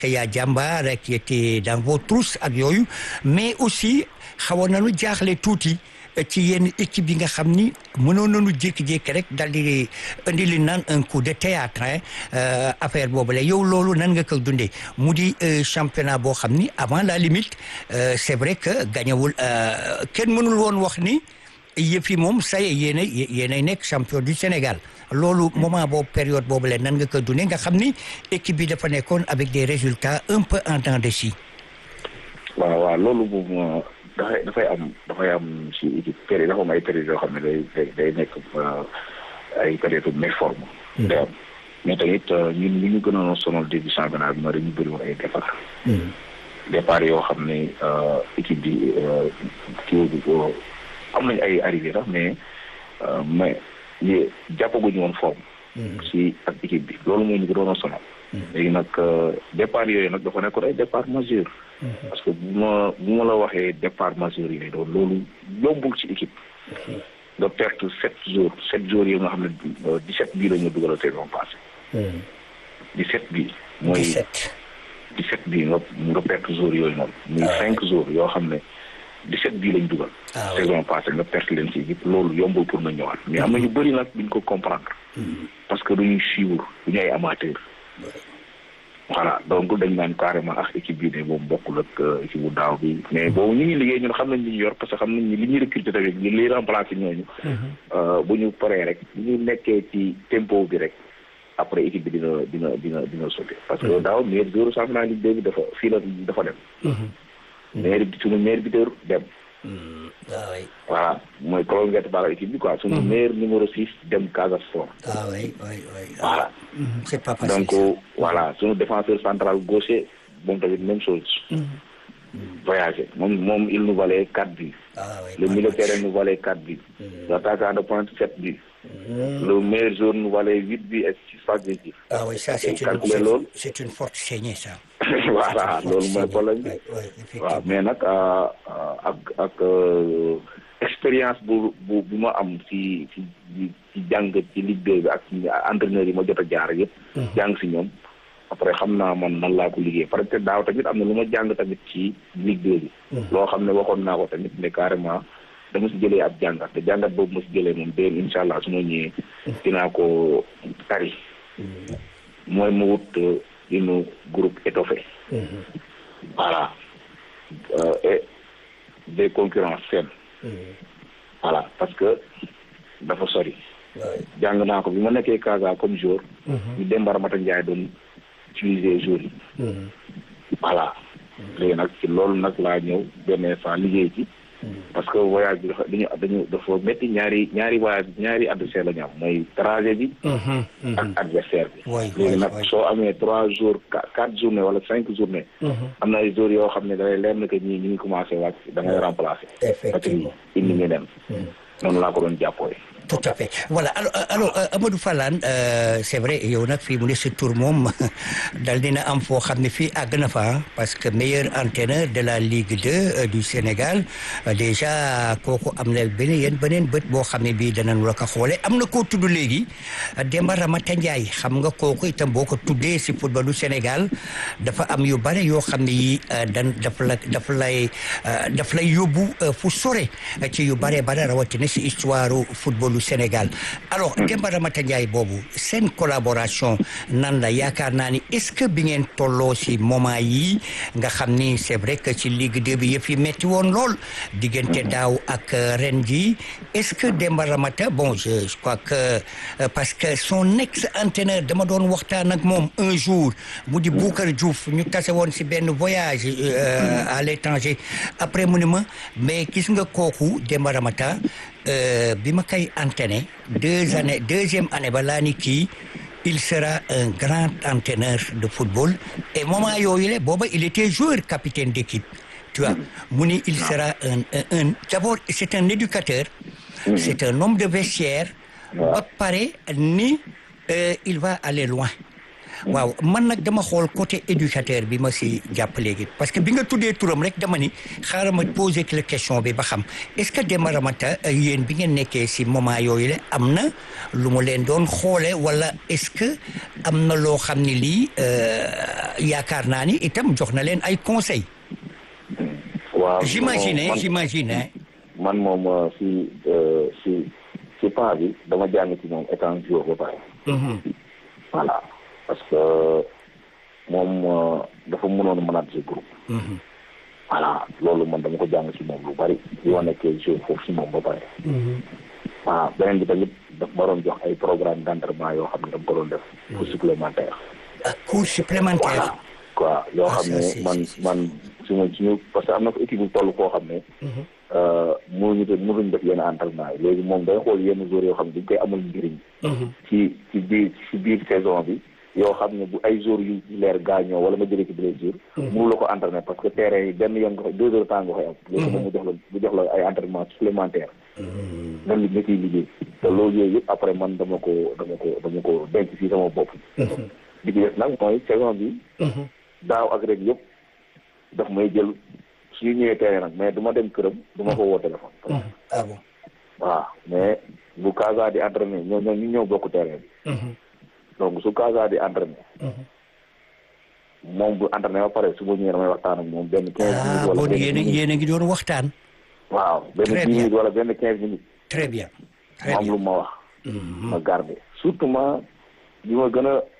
Kaya Jàmbaar qui était dans vos trousses ak yooyu mais aussi xawoon nañu jaaxle tuuti ci yenn équipe yi nga xam ni mënoon nañu jékki-jékki rek dal di indi li naan un coup de théâtre affaire boobu la yow loolu nan nga ko dundee mu di championnat boo xam ni avant la limite c'est vrai que gañewul kenn mënul woon wax ni yëf yi moom say yéenay yéenay nekk champion du Sénégal loolu moment boobu période boobu la nan nga ko dundee nga xam ni équipe bi dafa nekkoon avec des résultats un peu en temps de scie. waaw waaw loolu moom dafay dafay am dafay am si équipe période dafa am ay période yoo xam ne day day nekk ay période méforme. day am mais tamit ñun li ñu gënoon a sonal début championnat bi ma dañu bëri woon ay départ. départ yoo xam ne équipe bi kii bi am nañ ay arrivé sax mais mais ñi jàppaguñu woon forme. si ak équipe bi loolu moo ñu gënoon a sonal. léegi nag départ yooyu nag dafa nekkoon ay départ majeur. parce que bu ma bu ma la waxee départ majeur yi doon loolu yombul ci équipe. nga perte sept jours sept jours yi nga xam ne dix sept bii la ñu dugal saison passée. dix sept bii. mooy dix sept bii nga nga perte jours yooyu noonu. muy cinq jours yoo xam ne dix sept bii lañ dugal. saison passée nga perte leen ci équipe loolu yombul pour nga ñëwaat mais am na ñu bëri nag duñ ko comprendre. parce que duñuy suivre duñu ay amateur. voilà donc dañ naan carrément ak équipe bi ne moom bokkul ak équipe bu daaw bi mais boobu ñu ngi liggéey ñun xam nañ li ñu yor parce que xam nañ ni li ñuy recruter tamit li liy remplacer ñooñu. bu ñu paree rek bu ñu nekkee ci tempo bi rek après équipe bi dina dina dina dina sauter. parce que daaw meilleur joueur championnat Ligue 2 bi dafa fii la dafa dem. meilleur suñu meilleur buteur dem. waaw voilà mooy prolongé par équipe bi quoi. suñu meilleur numéro six dem Casa Sport. ah oui oui oui. voilà. c'est pas facile donc voilà suñu défenseur central gaucher moom tamit même chose. voyagé moom moom il nous valait quatre buts. ah oui le milieu de terrain nous valait quatre buts. l'attaquant de pointe sept buts. le meilleur joueur nous valait huit buts et six passes décisives. ah oui ça c'est calculer une loolu. c'est une forte saignée ça. voilà loolu mooy problème bi. waaw mais nag ak ak expérience bu bu bu ma am ci ci ci jàng ci Ligue 2 bi ak ci entraîneurs yi ma jot a jaar yëpp. jàng si ñoom. après xam naa man nan laa ko liggéey parce que daaw tamit am na lu ma jàng tamit ci Ligue 2 bi. loo xam ne waxoon naa ko tamit ne carrément dama si jëlee ab jàngat te jàngat boobu ma si jëlee moom déen incha allah su ma ñëwee dinaa ko tari. mooy mu wut une groupe étoffé. voilà et des concurrences saines. voilà parce que dafa sori. jàng naa ko bi ma nekkee Casa comme jour. ñu Demba Ramata Ndiaye doon utiliser jour yi. voilà léegi nag ci loolu nag laa ñëw benn saa liggéey ci. parce que voyage bi dafa dañu dañu dafa métti ñaari ñaari voyage ñaari adversaire la ñu am mooy trajet bi. ak adversaire bi. léegi nag soo amee trois jours quatre journées wala cinq journées. am na ay jours yoo xam ne da lay leer na que ñii ñu ngi commencé wàcc da ngay remplacer. effectivement indi ñu dem. noonu laa ko doon jàppooy. tout à fait voilà alors alors Amadou Fallane c'est vrai yow nag fii mu ne sa tur moom dal dina am foo xam ne fii àgg na fa parce que meilleur entraîneur de la Ligue 2 du Sénégal déjà kooku am na beneen yéen beneen bët boo xam ne bii danañ la ko xoolee am na koo tudd léegi Demba Ramata Ndiaye xam nga kooku itam boo ko tuddee si football du Sénégal dafa am yu bare yoo xam ne yi dan daf la daf lay daf lay yóbbu fu sore ci yu bare bare rawatina si histoire football du Sénégal alors Demba Ramata Ndiaye boobu seen collaboration nan la yaakaar naa ni est-ce que bi ngeen tolloo si moment yi nga xam ni c'est vrai que ci Ligue 2 bi yëf yi metti woon lool diggante daaw ak ren ji est-ce que Demba Ramata bon je je crois que parce que son ex-entraîneur dama doon waxtaan ak moom un jour mu di Boucar Diouf ñu tase woon si benn voyage à l'étranger après mu ne ma mais gis nga kooku Demba Ramata bi ma koy entraîné deux années deuxième année ba laa ni kii il sera un grand entraîneur de football et moment yooyu la booba il était joueur capitaine d'équipe tu vois mu ni il sera un un d'abord c'est un éducateur c'est un homme de vestiaire ba pare ni il va aller loin waaw man nag dama xool côté éducateur bi ma si jàpp léegi parce que bi nga tuddee turam rek dama ni xaaral ma poser la question bi ba xam est-ce que Demba Ramata yéen bi ngeen nekkee si moment yooyu la am na lu mu leen doon xoole wala est-ce que am na loo xam ne lii yaakaar naa ni itam jox na leen ay conseils. waaw j'imagine j'imagine man moom si si si pas bi dama jàng ci moom étant joueur ba pare. voilà parce que moom dafa mënoon manager groupe. voilà loolu man dama ko jàng ci moom lu bari bi ma nekkee joueur foofu si moom ba pare. waaw beneen bi tamit daf ma doon jox ay programme d'entraînement yoo xam ne dama ko doon def. cours supplémentaire. ah cours supplémentaire. quoi yoo xam ne man man suñu suñu parce que am na ko équipe bu toll koo xam ne. mënuñu te mënuñ def yenn entraînement yi léegi moom day xool yenn joueurs yoo xam ne dañ koy amul njëriñ. ci ci biir ci biir saison bi. yoo xam ne bu ay joueurs yu leer gaañoo wala nga jëlee ci blessure. mënu la ko entraîner parce que terrain yi benn yoon nga koy deux heures temps nga koy am. léegi moom mu jox la mu jox la ay entraînement supplémentaire. nga li nga ciy liggéey. te loolu yooyu yëpp après man dama ko dama ko dama ko denc ci sama bopp. li ci des nag mooy saison bi. daaw ak rek yëpp daf may jël suñu ñëwee terrain nag mais du ma dem këram du ma ko woo téléphone. ah bon waaw mais bu Casa di entraîné ñoo ñoo ñu ñëw bokk terrain bi. donc su Casa di entraîné. moom bu entraîné ba pare su ma ñëwee damay waxtaan ak moom benn quinze minutes. wala benn yéen a yéen a ngi doon waxtaan. waaw benn dix minutes wala benn quinze minutes. très bien. mu am lu ma wax. ma garder surtout ma li ma gën a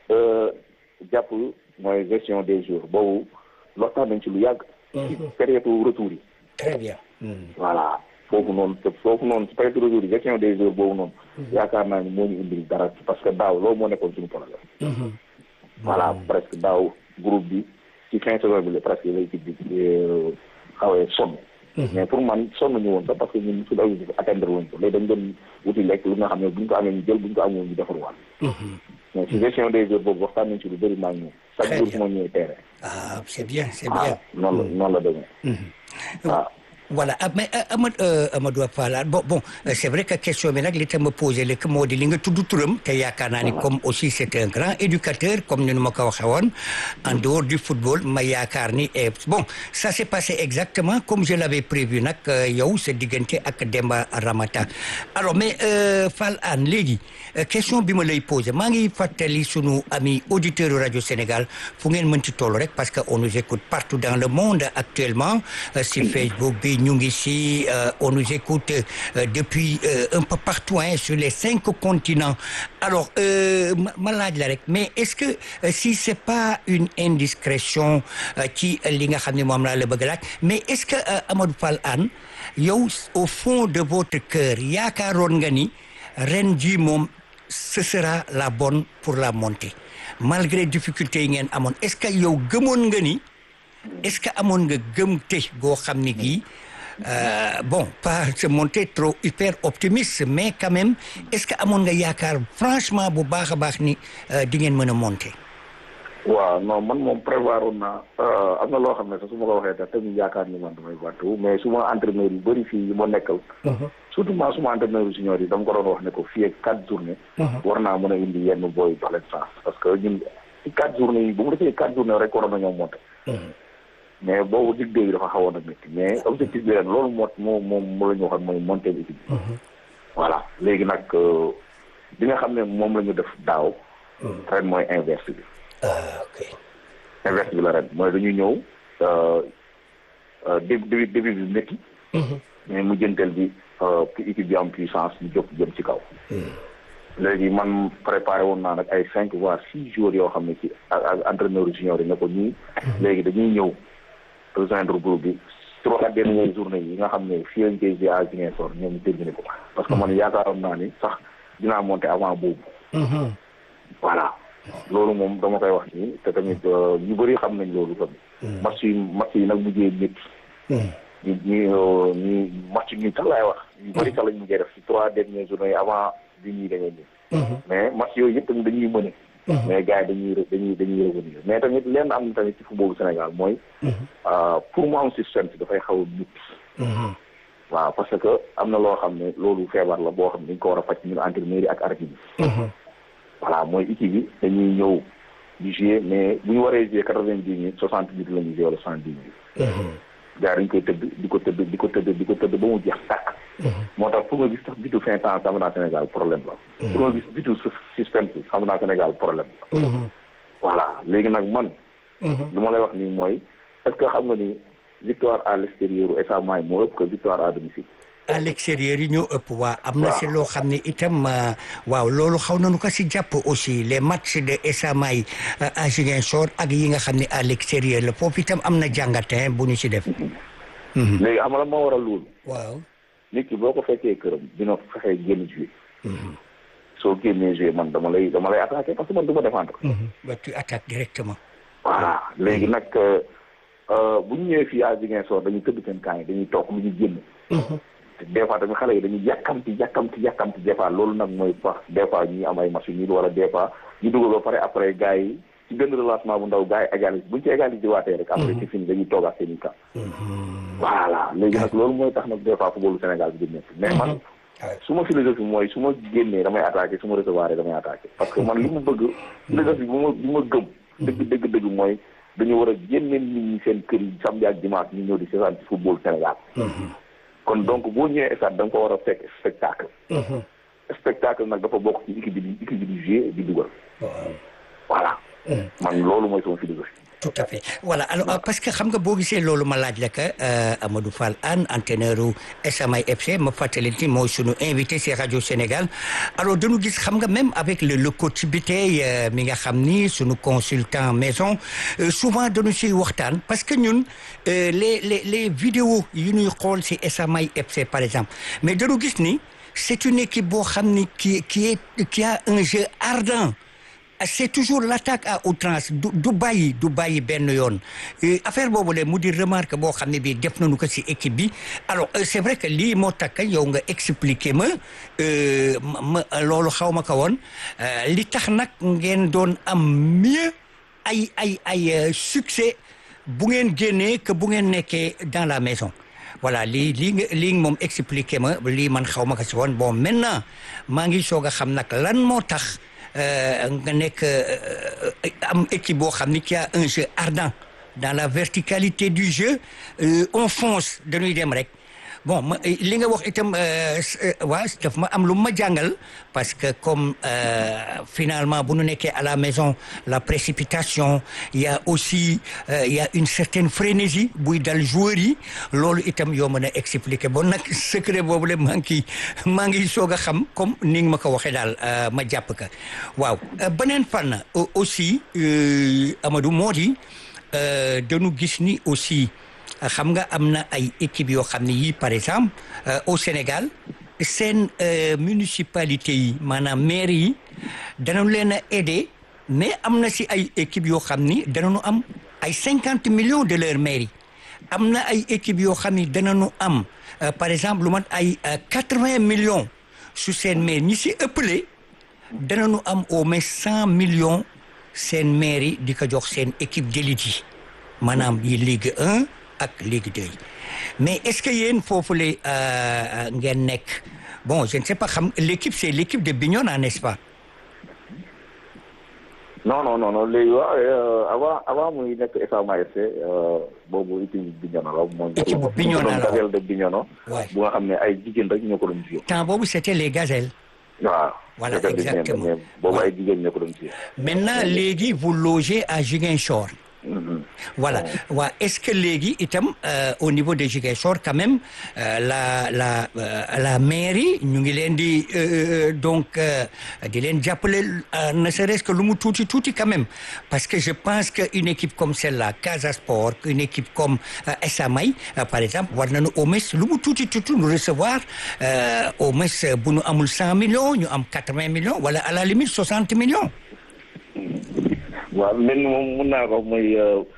jàpp mooy gestion des jours boobu waxtaan nañ ci lu yàgg. ci période retour yi. très bien. voilà foofu noonu te foofu noonu ci période retour yi gestion des jours boobu noonu. yaakaar naa ni moo ñu indil dara parce que daaw loolu moo nekkoon suñu problème. voilà presque daaw groupe bi ci fin saison bi la presque l'équipe bi xawee sonn. mais pour man sonn ñu woon sax parce que ñun suñu objectif atteindre wuñ ko léegi dañ doon wuti lekk lu nga xam ne buñ ko amee ñu jël buñ ko amee ñu defarwaat. mais ci gestion des jours boobu waxtaan nañ ci lu bëri maa ngi ñëw. chaque jour moo ñëwee terrain. ah c'est bien c'est bien. noonu la noonu la demee. waaw. voilà mais Amadou Amadou Fall bon bon c'est vrai que question bi nag li tam ma posé léegi moo di li nga tudd turam te yaakaar naa ni comme aussi c'est un grand éducateur comme ni ma ko waxee woon en dehors du football ma yaakaar ni bon ça s'est passé exactement comme je l'avais prévu nag yow sa diggante ak Demba Ramata alors mais Fall Hann léegi question bi ma lay posé maa ngi fàttali sunu ami auditeur rajo Sénégal fu ngeen mën ci toll rek parce que on nous écoute partout dans le monde actuellement si Facebook bi ñu ngi si on nous écoute depuis un peu partout hein, sur les cinq continents alors ma laaj la rek mais est-ce que si c'est pas une indiscrétion ci li nga xam ne moom laa la bëgg laaj mais est-ce que Amadou Fall Hann yow au fond de votre cœur yaakaaroon nga ni ren ji moom ce sera la bonne pour la montée malgré difficultés yi ngeen amoon est-ce que yow gëmoon nga ni est-ce que amoon nga gëm te goo xam ni gii bon pas se montrer trop hyper optimiste mais quand même est-ce que amoon nga yaakaar franchement bu baax a baax ni di ngeen mën a monter. waaw non man moom prévoir woon naa am na loo xam ne sax su ma ko waxee te tamit yaakaar ni man damay bàttu mais su ma entraîneur yu bëri fii yi ma nekkal. surtout ma suma entraîneur yu senior yi dama ko doon wax ne ko fii ak quatre journées. war naa mën a indi yenn booy jox leen chance parce que ñun ci quatre journées yi bu mu defee quatre journées rek waroon nañoo monter. mais boobu dig bi dafa xawoon a métti mais objectif bi ren loolu moo moo moom moo la ñu waxoon mooy monter équipe bi. voilà léegi nag bi nga xam ne moom la ñu def daaw. ren mooy inverse bi. ah ok. inverse bi la ren mooy dañu ñëw début début bi métti. mais mu jënteel bi équipe bi am puissance ñu jóg jëm ci kaw. léegi man préparé woon naa nag ay cinq voire six jours yoo xam ne ci ak entraîneur junior yi ne ko ñii. léegi dañuy ñëw rejoindre groupe bi trois dernières journées yi nga xam ne fii lañ koy à Ziguinchor ñoom ñu terminé ko parce que man yaakaaroon naa ni sax dinaa monter avant boobu. voilà loolu moom dama koy wax nii te tamit ñu bëri xam nañ loolu tamit. match yi match yi nag mujjee métti. ñu ñu ñu match yi sax laay wax. ñu bëri sax lañ mujjee def ci trois dernières journées yi avant bi ñuy dañuy nii. mais match yooyu yëpp tamit dañuy mëne. mais gars yi dañuy dañuy dañuy revenir mais tamit leen am na tamit ci footballu Sénégal mooy. pour mu am système si dafay xaw a nit. waaw parce que am na loo xam ne loolu feebar la boo xam ne dañ ko war a faj ñun entraîneur yi ak arbitre bi. voilà mooy équipe bi dañuy ñëw di jouer mais bu ñu waree jouer quatre-vingt-dix minutes soixante minutes la ñuy jouer wala soixante-dix minutes gars dañ koy tëdd di ko tëdd di ko tëdd di ko tëdd ba mu jeex tàkk moo tax pour nga gis sax bitu fin temps xam naa Sénégal problème la pour nga gis bitu suspense xam naa Sénégal problème la voilà léegi nag man lu ma lay wax nii mooy est-ce que xam nga ni victoire à l'extérieur u SA May moo ëpp que victoire à domicile à l'extérieur yi ñoo ëpp waa am na si loo xam ne itam waaw loolu xaw nañu ko si jàpp aussi les matchs de SA May à Ziguinchor ak yi nga xam ne à l'extérieur la foofu itam am na jàngatin bu ñu si def léegi xam nga la moo waral loolu waaw nit ki boo ko fekkee këram dina fexe génn jouer soo génnee jouer man dama lay dama lay attaquer parce que man du ma défendre ba tu attaques directement voilà léegi nag bu ñu ñëwee fii à Ziguinchor dañuy tëdd seen camp yi dañuy toog lu ñu génn des fois tamit xale yi dañuy yàkkamti yàkkamti yàkkamti des fois loolu nag mooy wax des fois ñuy am ay machines yi wala des fois ñu dugal ba pare après gars yi ci benn relancement bu ndaw gars yi égalise buñ ci égalise waatee rek après ci fini dañuy toogaat seen i camp voilà léegi nag loolu mooy tax nag des fois footballu Sénégal bi di nekk mais man su ma philosophie mooy su ma génnee damay attaqué su ma recevoir damay attaqué parce que man li mu bëgg philosophie bu ma bu ma gëm dëgg dëgg dëgg mooy dañu war a génne nit ñi seen kër yi samedi ak dimanche ñu ñëw di seetaan ci football Sénégal kon donc boo ñëwee stade da nga ko war a fekk spectacle spectacle nag dafa bokk ci équipe bi di équipe bi di jouer di dugal voilà man loolu mooy sama philosophie tout à fait voilà alors parce que xam nga boo gisee loolu ma laaj la que Amadou Fall Anne entraîneur u SA May FC ma fàttali ni mooy sunu invité ci rajo Sénégal alors dañu gis xam nga même avec le le coach bi tey mi nga xam ni sunu consultant maison souvent dañu siy waxtaan parce que ñun les les les vidéos yu ñuy xool ci SA May FC par exemple mais dañu gis ni c'est une équipe boo xam ni qui qui est qui a un jeu ardent c'est toujours l'attaque à outrance du du bàyyi du bàyyi benn yoon affaire boobu le mu di remarque boo xam ne bii def nañu ko ci équipe bi alors c'est vrai que lii moo takk yow nga expliquer ma ma loolu xaw ma ko woon li tax nag ngeen doon am mieux ay ay ay succès bu ngeen génnee que bu ngeen nekkee dans la maison voilà lii lii nga lii moom expliquer ma lii man xaw ma ko ci woon bon maintenant maa ngi soog a xam nag lan moo tax nga nekk am équipe boo xam ni qui a un jeu ardent dans la verticalité du jeu on fonce dañuy dem rek bon ma li nga wax itam waa daf ma am lu ma jàngal parce que comme finalement bu nu nekkee à la maison la précipitation il y a aussi il y a une certaine frénésie buy dal joueurs yi loolu itam yoo mën a expliquer bon nag secret boobu la maa ngi maa ngi soog a xam comme ni nga ma ko waxee daal ma jàpp ka waaw beneen fànn aussi Amadou moo di dañu gis ni aussi xam nga am na ay équipes yoo xam ne yii par exemple au Sénégal seen municipalité yi maanaam maire yi danañ leen a aider mais am na si ay équipes yoo xam ni danañu am ay cinquante millions de leur mairie am na ay équipes yoo xam ni danañu am par exemple lu mat ay quatre-vingts millions su seen maire ñi si ëppale danañu am au moins cent millions seen mairie di ko jox seen équipe d'élite yi maanaam yi Ligue 1 ak Ligue 2 mais est-ce que yéen foofu la ngeen nekk bon je ne sais pas xam l'équipe c'est l'équipe de Bignona n'est-ce pas non non non non léegi waaw avant avant muy nekk SA May FC boobu équipe Bignona la mooy équipe Bignona la gazelle de Bignona bu nga xam ne ay jigéen rek ñoo ko doon jouer temps boobu c'était les gazelles waaw voilà exactement boobu ay jigéen ñoo ko doon jouer maintenant léegi vous logez à Ziguinchor voilà waaw est-ce que léegi itam au niveau de Ziguinchor quand même la la la mairie ñu ngi leen di donc di leen jàppale ne serait-ce que lu mu tuuti tuuti quand même parce que je pense que une équipe comme celle-là Casa Sport une équipe comme SA May par exemple war nañu au moins lu mu tuuti tuuti ñu recevoir au moins bu ñu amul cent millions ñu am quatre-vingts millions wala à la limite soixante millions waaw lenn moom mën naa ko mooy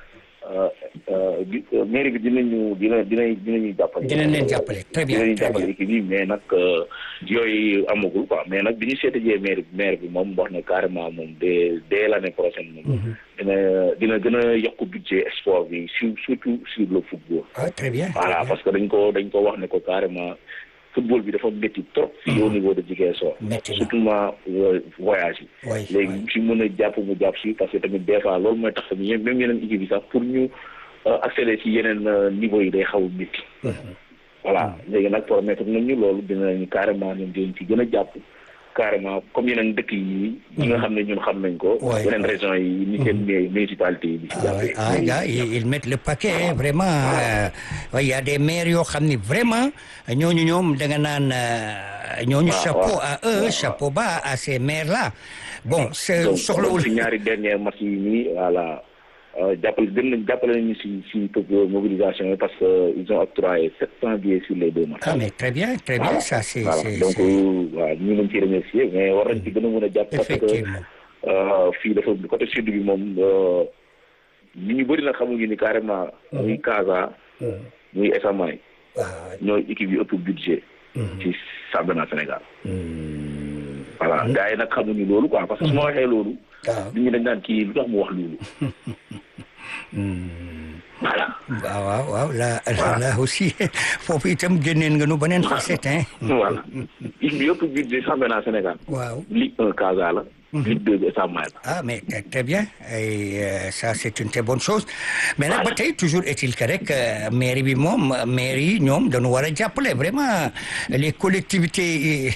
mairie bi dinañu dina dina dinañu jàppale. dinañ leen jàppale très bien dinañu jàppale équipe yi mais nag yooyu amagul quoi mais nag bi ñu seetajee maire bi maire bi moom wax ne carrément moom dès dès l'année prochaine moom. dina dina gën a yokk budget sport bi sur surtout sur le football. ah très bien voilà parce que dañ ko dañ ko wax ne ko carrément football bi dafa métti trop fii au niveau de Ziguinchor Métti na. surtout ma voyage yi Oui, léegi oui. ci mën a jàpp mu jàpp si parce que tamit des fois loolu mooy tax tamit yéen même yeneen équipe yi sax pour ñu euh, accéder ci yeneen euh, niveau yi day xaw a métti voilà léegi nag promettre nañ ñu loolu dinañ carrément ñun dinañ ci gën a jàpp carrément comme yeneen dëkk yi yi nga xam ne ñun xam nañ ko Ouais. yeneen régions yi ni seen mu- municipalité yi di ci Ah, ouais. jàppee Ah, gars, ils, ils mettent le paquet hein, vraiment euh, ouais, il y a des maires yoo xam ni vraiment ñooñu ñoom da nga naan euh, ñooñu waaw, chapeau waaw. à eux chapeau bas à ces maires là bon c'est donc soxlawul ci ñaari dernier match yi nii voilà euh, jàppale gën nañ jàppale nañu si si mobilisation yi parce que ils ont octroyé sept cent billets sur les deux matchs ah mais très bien très bien ça c'est voilà c'est donc c'est- waaw ñu ngi ci remercier mais war nañ ci gën a mën a jàpp parce que effectivement euh, fii dafa côté sud bi moom euh, nit ñu bëri nag xamuñu ni carrément muy Casa muy Esamay waaw ñooy équipe yu ëpp budget ci championnat Sénégal voilà gars yi nag xamuñu loolu quoi parce que su ma waxee loolu waaw nit ñi dañ naan kii lu tax mu wax loolu voilà waaw waaw waaw là là aussi foofu itam génneen nga nu beneen facette hein voilà équipe bi ëpp budget championnat Sénégal waaw Ligue 1 Casa la Ligue 2 bi Esamay la Ah, mais très, très bien. Et euh, ça, c'est une très bonne chose. Mais nag ba tey toujours est-il que rek euh, mairie bi moom mairie ñoom dañu war a jàppale vraiment les collectivités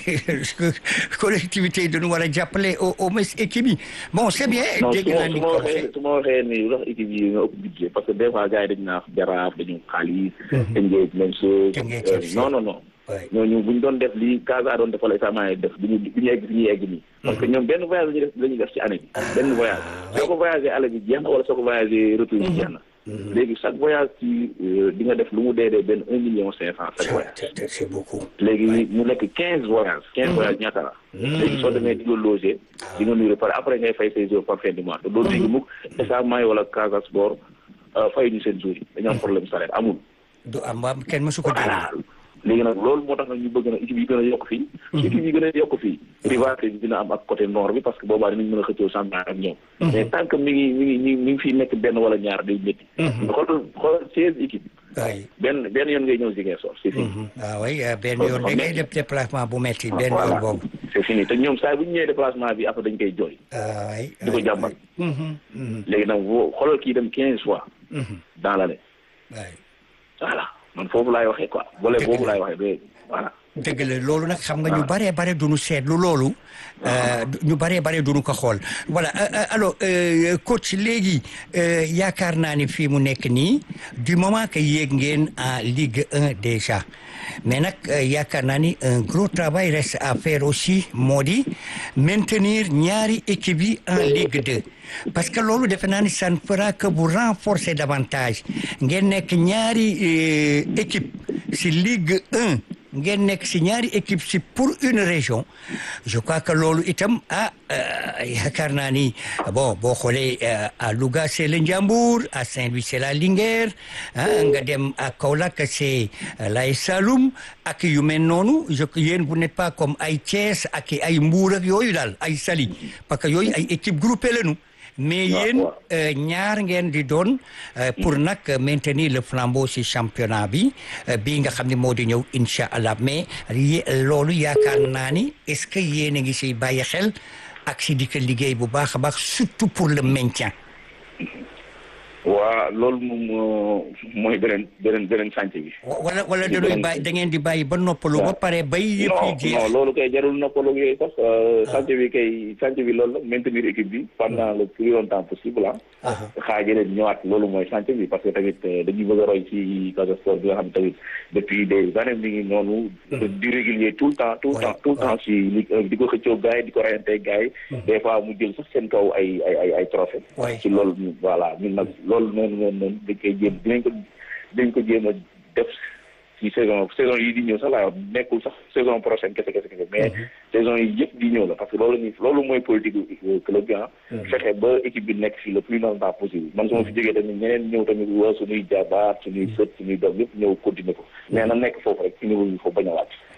collectivités yi dañu war a jàppale au au moins équipe yi bon c'est bien. non dégg su naa ma ni su ma ko waxee su ma waxee ni lu tax équipe yi nga ëpp budget parce que des fois gars yi dañu naan jaraaf dañu xaalis. Tëngéej même chose. Tëngéej Euh, FC. non non non. Ouais. ñooñu bu ñu doon def lii Casa doon defal examen yi def du ñu du ñu egg fi ñuy egg nii. parce que ñoom benn voyage la ñuy def la ñuy def ci année bi. benn voyage soo ko voyagé aller bi jeex na wala soo ko voyagé retour bi jeex na. léegi chaque voyage ci euh, di nga def lu mu dee dee benn un million cinq cent chaque voyage. C'est- c'est- c'est beaucoup. léegi mu nekk quinze voyages quinze voyages ñaata la léegi soo demee di nga loger di nga nuyu pare après ngay fay say jours par fin du mois te doo dégg mukk Esamay wala Casa Sport fay ñu seen jours yi dañoo am problème salaire amul du am am kenn mësu ko dégg. voilà léegi nag loolu moo tax nag ñu bëgg na équipe yi gën a yokk fii su équipe yi gën a yokk fii rivalité bi dina am ak côté nord bi parce que boobaa dinañ mën a xëccoo championnat ak ñoom mais tant que mi ngi mi ngi mi ngi mi ngi fii nekk benn wala ñaar day métti xool xool seize équipes oui. benn benn yoon ngay ñëw Ziguinchor c'est fini ah oui euh, benn yoon da ngay def déplacement bu metti benn yoon voilà boobu. c'est fini te ñoom saa bu ñu ñëwee déplacement bi après dañ koy jooy ah oui. di ko jàmbat Mhm, mhm, léegi nag boo xoolal kii dem quinze fois mhm. dans l'année oui. voilà man foofu laay waxee quoi boole boobu laay waxee ba voilà dëgg la loolu nag xam nga ñu baree bare duñu seetlu loolu euh, ñu baree bare duñu ko xool voilà euh, euh, alors euh, coach léegi euh, yaakaar naa ni fii mu nekk nii du moment que yéeg ngeen en Ligue 1 déjà mais nag euh, yaakaar naa ni un gros travail reste à faire aussi moo di maintenir ñaari équipe yi en Ligue 2 parce que loolu defe naa ni ça ne fera que vous renforcer davantage ngeen nekk ñaari euh, équipe si Ligue 1 ngeen nekk si ñaari équipe si pour une région je crois que loolu itam ah euh, yaakaar naa ni bon boo xoolee euh, à Louga c'est le Ndiambour à Saint-Louis c'est la Linguère ah nga dem à Kaolack c'est euh, l'AS Saloum ak yu mel noonu je yéen vous n'êtes pas comme ay Thiès ak ay Mbour ak yooyu daal ay Saly parce que yooyu ay équipe groupée lañu mais waaw, yéen waaw. euh, ñaar ngeen di doon euh, pour nag maintenir le flambeau ci championnat bi euh, bii nga xam ne moo di ñëw incha allah mais yi- loolu yaakaar naa ni est-ce que yéen a ngi siy bàyyi xel ak si di ko liggéey bu baax a baax surtout pour le maintien. waa loolu moom euh, mooy beneen beneen beneen chantier bi Wa- wala wala da doy bàyyi da ngeen di bàyyi ba noppalu ba pare bay yëpp yi non jeex. non loolu kay jarul noppaloo yooyu sax chantier bi kay chantier bi loolu la maintenir équipe bi pendant le plus longtemps possible ah Aha. xaaja leen ñëwaat loolu mooy chantier bi parce que tamit euh, dañuy bëgg a roy ci Casa Sport bi nga xam tamit depuis des années mi ngi noonu di régulier tout le temps tout le Ouais, temps tout le temps ci Ligue 1 di ko xëccoo gars yi di ko rayante gars yi des fois mu jël sax seen kaw ay ay ay ay trophée Ouais. ci loolu ñu- voilà ñun nag loolu noonu noonu noonu dañ koy jéem dinañ ko dinañ ko jéem a def ci saison saison yi di ñëw sax laa wax nekkul sax saison prochaine kese kese kese mais saison yi yëpp di ñëw la parce que loolu ñu loolu mooy politique gu club bi ah fexe ba équipe bi nekk fii le plus longtemps possible man su ma fi jógee tamit ñeneen ñëw tamit waa suñuy jabaat suñuy sët suñuy doom yëpp ñëw continuer ko mais na nekk foofu rek fi niveau bi foofu bañ a wàcc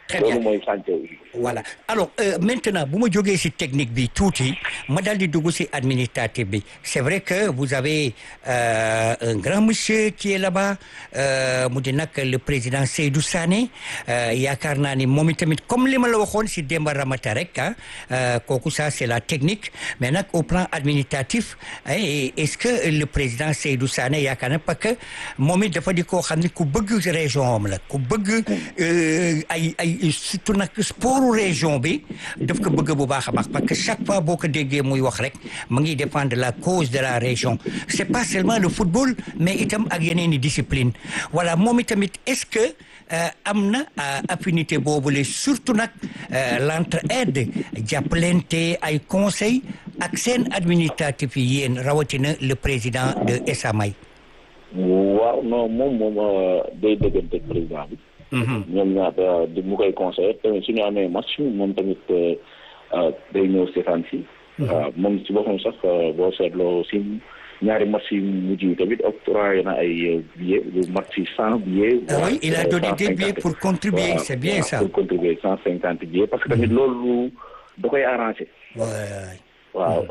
très bien loolu mooy chantier aussi. voilà alors euh, maintenant bu ma jógee ci technique bi tuuti ma dal di dugg ci administratif bi c'est vrai que vous avez euh, un grand monsieur qui est là-bas euh, mu di nag le président Seydou Sané yaakaar naa ni moom itamit comme li ma la waxoon ci Demba Ramata rek ah kooku ça c'est la technique mais nag au plan administratif est-ce que le président Seydou Sané yaakaar na parce que moom it dafa di koo xam ne ku bëgg région am la ku bëgg ay ay surtout nag sport région bi daf ko bëgg bu baax a baax parce que chaque fois boo ko déggee muy wax rek mu ngi défendre la cause de la région c'est pas seulement le football mais itam ak yeneen i discipline voilà moom itamit est-ce que am na affinité boobule surtout nag l'entraide jàppalante ay conseils ak seen administratif yi yéen rawatina le président de Esamay waaw non moom moom day dëggante ak président bi ñoom ñaata di mu koy conseillé tamit suñu amee match moom tamit day ñëw seetaan si moom ci boppam sax boo seetloo si ñaari match yu mujj yi tamit octroyé na ay billets lu mat si cent billets oui il a donné des billets pour contribuer c'est bien ça pour contribuer cent cinquante billets parce que tamit loolu da koy arrangé waaw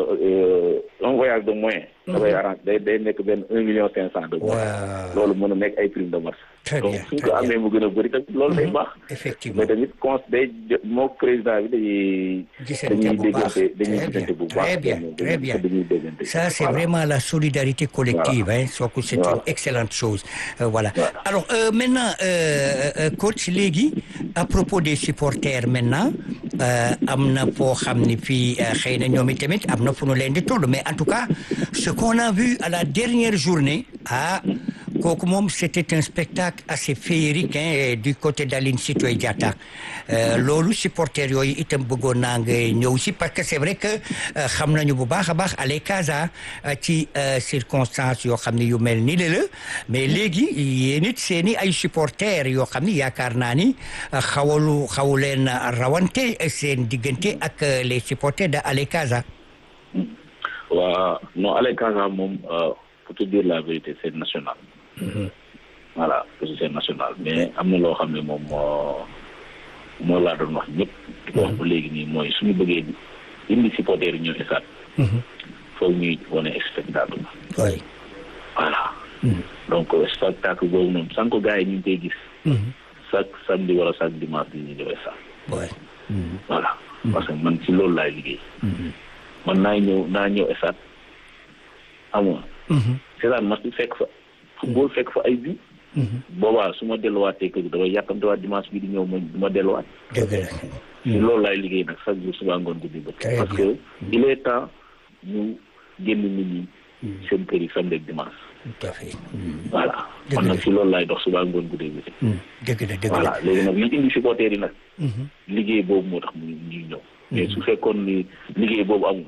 un un voyage de moyen da koy arrangé day day nekk benn un million cinq cent de loolu mën a nekk ay prime de marche donc suñ ko amee mu gën a bëri tamit loolu day baax effectivement mais tamit cons day moo président bi dañuy dañuy déggante dañuy déggante bu baax très bien très bien dañuy déggante ça c'est vraiment la solidarité collective hein sooku c'est une excellente chose voilà alors maintenant coach léegi à propos des supporters maintenant am na foo xam ni fii xëy na ñoom itamit am na fu nu leen di toll mais en tout cas ce qu'on a vu à la dernière journée ah kooku moom c'était un spectacle assez féerique hein, du côté d'Aline Sitoé Diatta loolu supporters yooyu itam bëggoon naa nga ñëw si parce que c'est vrai que xam nañu bu baax a baax Allez Casa ci circonstances yoo xam ne yu mel ni la la mais léegi yéen it seeni ay supporters yoo xam ne yaakaar naa ni xawalu xawu leen rawante seen diggante ak les supporters de Allez Casa waaw non Allez Casa moom pour te dire la vérité c'est national voilà c'est national mais am na loo xam ne moom moo moo laa doon wax ñëpp di ko wax ba léegi nii mooy suñu bëggee indi supporters yi ñëw esaat foog ñuy wane spectacle oui voilà donc spectacle boobu noonu sànq gars yi ñu ngi koy gis chaque samedi wala chaque dimanche di ñu ñëw esaat voilà parce que man ci loolu laay liggéey man naa ñëw naa ñëw esaat amoon seetaan match bi fekk fa football fekk fa ay bi boobaa su ma delluwaatee kër gi damay yàkkamtewaat dimanche bi di ñëw ma du ma delluwaat dëgg la ci loolu laay liggéey nag chaque jour suba ngoon guddi ba parce que il est temps ñu génn nit ñi seen kër yi samedi ak dimanche tout à fait voilà man nag ci loolu laay dox suba ngoon guddi bi dëgg la dëgg voilà la léegi nag li indi supporters yi nag liggéey boobu moo tax mu ñuy ñëw mais su fekkoon ni liggéey boobu amul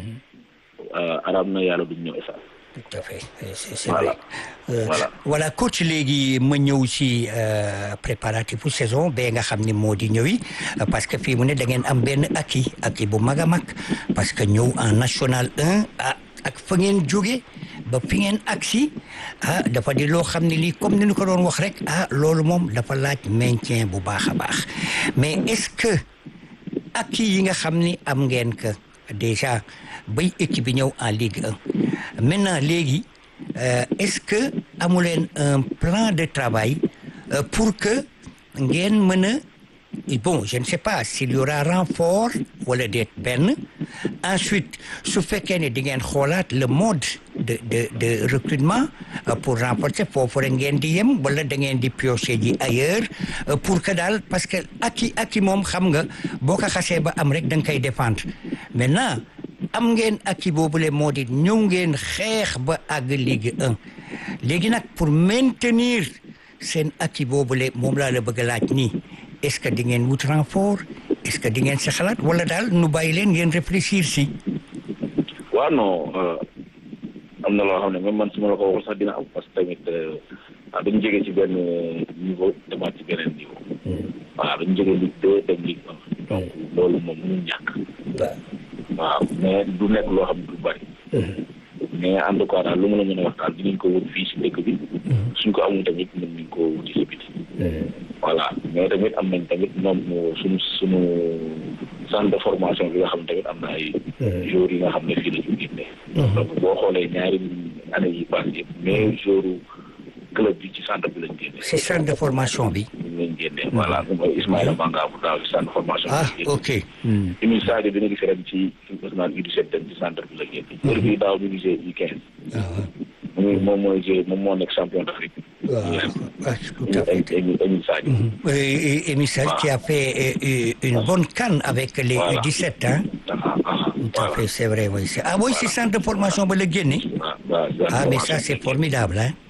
arab na yàlla duñ ñëw esa tout à fait c'est c'est Voilà. vrai Euh, Voilà. voilà coach léegi ma ñëw si euh, préparatif saison ba nga xam ni moo di ñëwi euh, parce que fii mu ne da ngeen am benn acquis acquis bu mag a mag parce que ñëw en national 1 ah ak fa ngeen jóge ba fi ngeen agsi ah dafa di loo xam ne lii comme ni ñu ko doon wax rek ah loolu moom dafa laaj maintien bu baax a baax mais est-ce que acquis yi nga xam ni am ngeen que déjà bay équipe bi ñëw en Ligue 1 maintenant léegi euh, est-ce que amu leen un plan de travail euh, pour que ngeen mën a bon je ne sais pas s'il y aura renfort wala déet benn ensuite su fekkee ne di ngeen xoolaat le mode de de de recrutement euh, pour renforcer foofu rek ngeen di yem wala da ngeen di piocher ji ailleurs euh, pour que daal parce que aki aki moom xam nga boo ko xasee ba am rek da nga koy défendre maintenant am ngeen aki boobule moo di ñëw ngeen xeex ba àgg Ligue 1 léegi nag pour maintenir seen aki boobule moom laa la bëgg a laaj nii est-ce que di ngeen wut renfort est-ce que di ngeen si xalaat wala daal nu bàyyi leen ngeen réfléchir si. waaw non am na loo xam ne même man su ma la ko waxul sax dina am parce que tamit ah dañu jógee ci benn niveau demaat ci beneen niveau. waaw dañu jógee Ligue 2 dem Ligue 1. donc loolu moom mënul ñàkk. waaw mais du nekk loo xam ne du bari. mais en tout cas daal lu mën a mën a wax daal dinañ ko wut fii si dëkk bi. suñ ko amul tamit mën nañ ko wuti si biti. voilà mais tamit am nañ tamit moom suñu suñu centre de formation bi nga xam ne tamit am na ay joueurs yi nga xam ne fii la ñu génne donc boo xoolee ñaari année yi passé yëpp mais joueurs club bi ci centre bi lañ génne si centre de formation bi lañ génne voilà mooy Ismaïla Manga bu daaw ci centre de formation ah bi la génne ok Emile Sadio bi nga gis ren ci national U17 dem ci centre bi la génne heure bi daaw ñu gisee U15 moom moom mooy joué moom moo nekk champion d'Afrique waaw ah, tout à fait Emile Emile Sadio Euh, Émile Sall qui a fait euh, une bonne canne avec les Voilà. 17 hein ah ah tout à fait c'est vrai oui c'est- ah oui c'est centre de formation ba la génne ah waaw ah mais ça c'est formidable hein